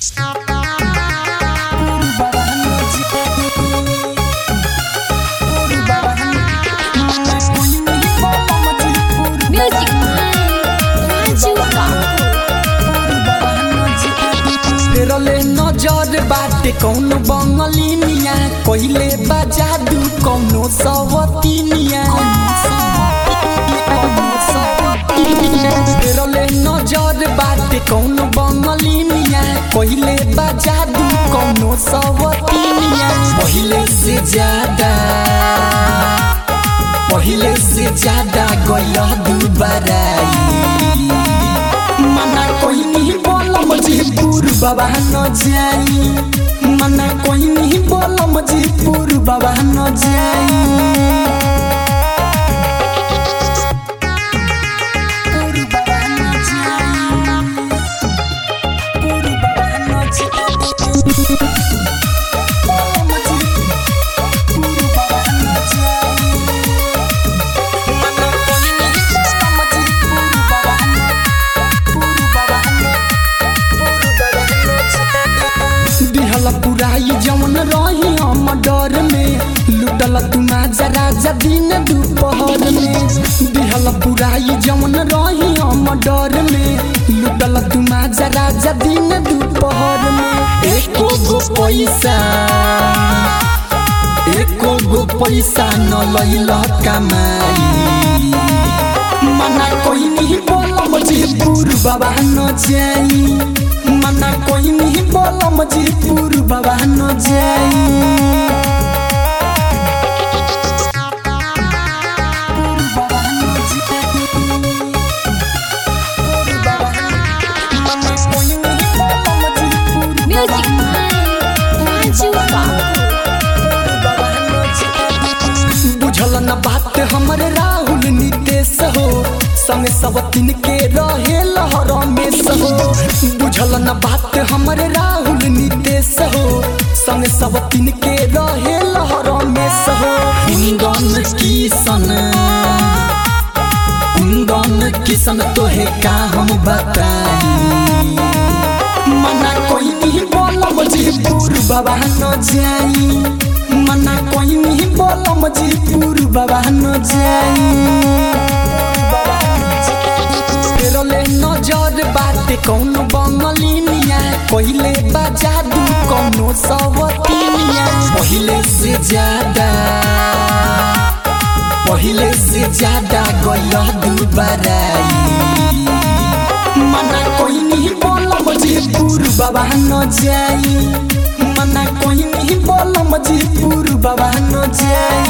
Music Raju फेरले नजर बाटे कौन बंगलिनिया कहिले बा जादू कौनो सवतिनिया फेरले नजर बाटे कौन बंगलिनिया कहिले बा जादू कौनो सवतिनिया पहिले से ज्यादा पहिले से ज्यादा गयल दुबाराई मना कोई नहीं बोला मुझे पूर बाबा न जाई मना कोई नहीं बोला मुझे पूर बाबा न जाई पूर बाबा न जाई पूर बाबा न जाई बोला मुझे पूर बाबा न जाई मना कोई नहीं बोला मुझे पूर बाबा न दिहल पुराई जवन रही हम डर में लुटल तू माजा राजा दिन दोपहर में दिहल पुराई जवन रही हम डर में लुटल तू माजा राजा दिन दोपहर में एको गो पैसा एको गो पैसा न लैल कमाई मना कोई नहीं बोला मुझे पूर बाबा न जाई मना कोई नहीं बोला मुझे पूर बाबा न जाई Music Raju बुझल न बात हमरे राहुल नितेश हो संग सब तीन के रहे लहर में हो बुझल न बात हमरे राहुल नितेश हो संग सब तीन के रहे लहर में हो कुंदन किसन कुंदन किसन तोहे का हम बताई मना कोई नहीं बोला मुझे पूर बाबा न जाई मना कोई नहीं बोला मुझे पूर बाबा न जाई फेरले नजर बाटे कौन बंगलिनिया कहिले बा जादू कौनो सवतिनिया पहिले से ज्यादा पहिले से ज्यादा गयल दुबाराई मना कोई नहीं बोला मुझे पूर बाबा न जाई मना कोई नहीं बोला मुझे पूर बाबा न जाई